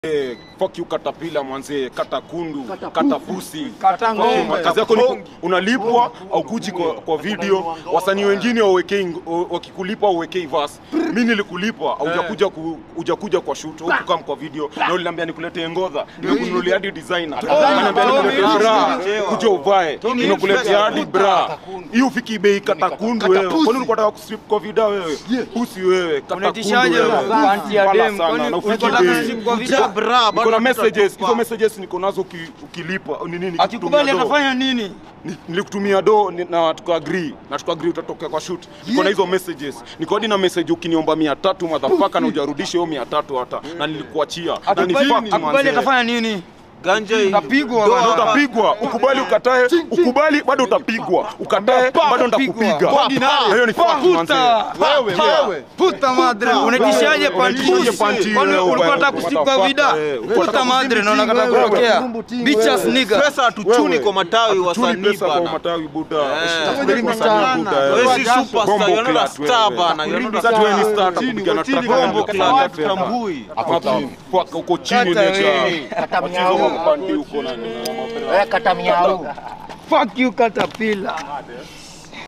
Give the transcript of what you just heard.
Eh, fuck you katapila mwanze, kata kundu, Kata kata pusi. pusi. Kata Fuck you, ng'ombe. Kazi yako ni ku- unalipwa au kuji kwa, kwa video. Wasanii wengine wawekei ng- wakikulipa uwekei verse. Mimi nilikulipa au hujakuja ku, hujakuja kwa shoot au kukam kwa video na uliniambia nikuletee ngodha. Nimekununulia hadi designer. Unaniambia nikuletee bra, kuja uvae. Nimekuletea hadi bra. Hii ufiki bei kata kundu wewe. Kwani ulikuwa unataka kustrip kwa vida wewe? Pusi wewe, kata kundu Unatishaje wewe. panti ya Fala dem? sana, Kwani na ulikuwa ufiki unataka bei. kustrip kwa Kuja video? bra, Niko bado na messages, tutakupa. hizo messages niko nazo uki- ukilipa ni nini? Akikubali nikikutumia do. atafanya nini? Ni- Nilikutumia do ni- na tukaagree na tukaagree utatokea kwa shoot. Niko na hizo messages. Niko hadi na message ukiniomba 300 motherfucker na hujarudisha hiyo 300 hata na nilikuachia. Na ni Akikubali fact akikubali manze. atafanya nini? Ganja hii. Utapigwa Doa bana. Na hapa. utapigwa, ukubali ukatae, ukubali bado utapigwa, ukatae bado nitakupiga. Na Hiyo ni fact manze. Puta! Wewe, Puta madre, unatishaje panti? Unatishaje panti Kwani wewe, ulikuwa unataka wewe, kustrip kwa vida? motherfucker, eh, ulikuwa Puta unataka madre, naona kata wewe, kutokea. kurumbu ting Bitches wewe. nigga. Pesa hatuchuni Wewe, kwa matawi hatutuni wasanii pesa kwa bana. matawi buda. Eh. Subiri wasanii buda. eh. Wewe si Jasho. superstar, Bombo you're not a clad star wewe. bana. You're not a Sasa wewe ni star. star kupiga na track Bombo yako. clad, Kata hatutambui. Fuck, uko chini Kata nature. wewe. Kata Wachizo miau. mpandi huko na na mapera. Eh, kata miau. Fuck you caterpillar.